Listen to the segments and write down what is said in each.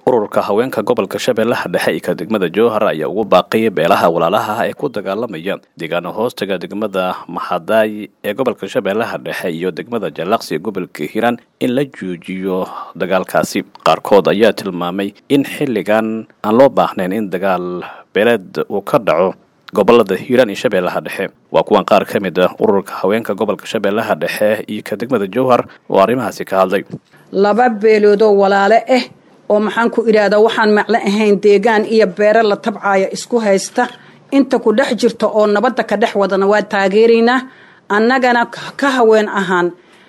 ururka haweenka gobolka shabeellaha dhexe iyo ka degmada jowhar ayaa ugu baaqay beelaha walaalaha ee ku dagaalamaya deegaano hoostaga degmada maxadaay ee gobolka shabeellaha dhexe iyo degmada jallaqsi ee gobolka hiiraan in la joojiyo dagaalkaasi qaarkood ayaa tilmaamay in xilligan aan loo baahnayn in dagaal beeleed uu ka dhaco gobolada hiiraan iyo shabeellaha dhexe waa kuwan qaar ka mid ah ururka haweenka gobolka shabeellaha dhexe iyo ka degmada jowhar oo arrimahaasi ka hadlay laba beeloodoo walaale ah oo maxaan ku idhaahdaa waxaan maclo ahayn deegaan iyo beere la tabcaaya isku haysta inta ku dhex jirta oo nabadda ka dhex wadana waa taageeraynaa annagana ka haween ahaan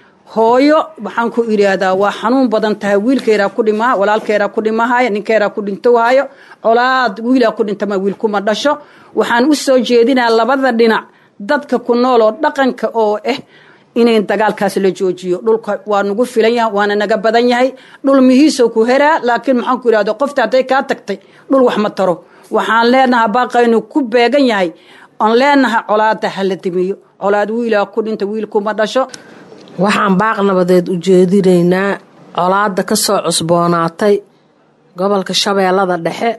hooyo waxaan ku idhaahdaa waa xanuun badan tahay wiilkeedaa ku dhimaa walaalkeedaa ku dhimahaya ninkeedaa ku dhintowhayo colaad wiilaa ku dhintama wiilkuma dhasho waxaan u soo jeedinaa labada dhinac dadka ku nool oo dhaqanka oo ah inay dagaalkaas la joojiyo dhulka waa nagu filan yahay waana naga badan yahay dhul mihiisoo ku heraa laakiin maxaan ku idhahda qofta hadday kaa tagtay dhul wax ma taro waxaan leenahay baaqaynu ku beegan yahay oon leenahay colaada hala dimiyo colaad wiilaa ku dhinta wiilkuma dhasho waxaan baaq nabadeed u jeedinaynaa colaada ka soo cusboonaatay gobolka shabeellada dhexe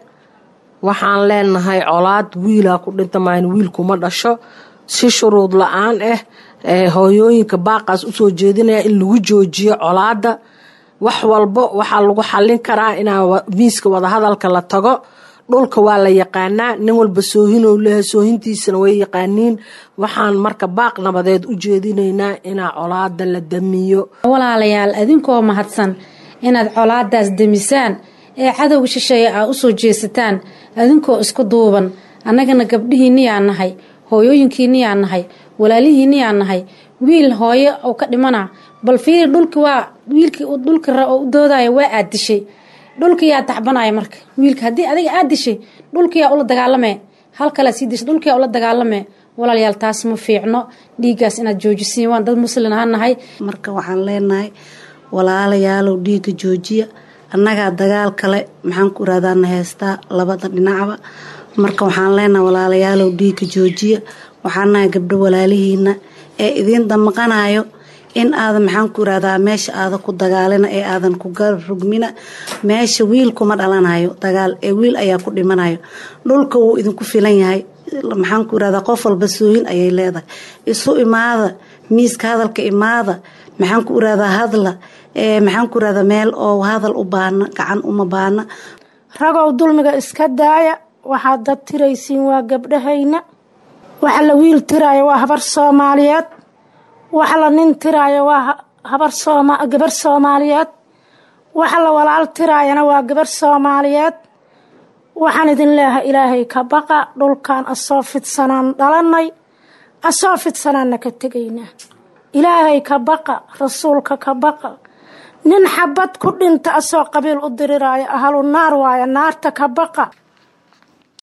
waxaan leenahay colaad wiilaa ku dhinta maayn wiilkuma dhasho si shuruud la-aan ah hooyooyinka baaqaas usoo jeedinaya in lagu joojiyo colaada wax walbo waxaa lagu xallin karaa inaa miiska wadahadalka la tago dhulka waa la yaqaanaa nin walba soohinow leehay soohintiisana way yaqaaniin waxaan marka baaq nabadeed u jeedinaynaa inaa colaada la damiyo walaalayaal adinkoo mahadsan inaad colaadaas demisaan ee cadowga shisheeye aa usoo jeesataan adinkoo isku duuban annagana gabdhihiinniyaa nahay hooyooyinkiinniyaa nahay walaalihiinniyaa nahay wiil hooyo oo ka dhimana bal fiiri dhulki waa wiilkii dhulki u doodaya waa aad dishay dhulkiyaa tacbanaya marka wiilka haddii adiga aad dishay dhulkiyaa ula dagaalamee hal kalea sii dishay dhulkiyaa ula dagaalamee walaalayaal taas ma fiicno dhiiggaas inaad joojisiin waan dad muslin aha nahay marka waxaan leenahay walaalayaalow dhiigga joojiya annagaa dagaal kale maxaan ku iraadaana heystaa labada dhinacba marka waxaan leenahay walaalayaalow dhiigga joojiya waxaan nahay gabdho walaalihiina ee idiin damaqanayo in aadan maxaan ku irahdaa meesha aada ku dagaalina ee aadan ku garrugmina meesha wiil kuma dhalanayo dagaal ee wiil ayaa ku dhimanayo dhulka wuu idinku filan yahay maxaan ku irahdaa qof walba soohin ayay leedahay isu imaada miiska hadalka imaada maxaan ku irahdaa hadla maxaan ku irahdaa meel oo hadal u baana gacan uma baana ragow dulmiga iska daaya waxaad dad tiraysiin waa gabdhahayna waxa la wiil tiraayo waa habar soomaaliyeed waxa la nin tiraayo waa habar gabar soomaaliyeed waxa la walaal tiraayana waa gabar soomaaliyeed waxaan idin leeyahay ilaahay ka baqa dhulkan asoo fidsanaan dhalanay asoo fidsanaanna ka tegaynaa ilaahay ka baqa rasuulka ka baqa nin xabad ku dhinta asoo qabiil u diriraayo ahlu naar waaya naarta ka baqa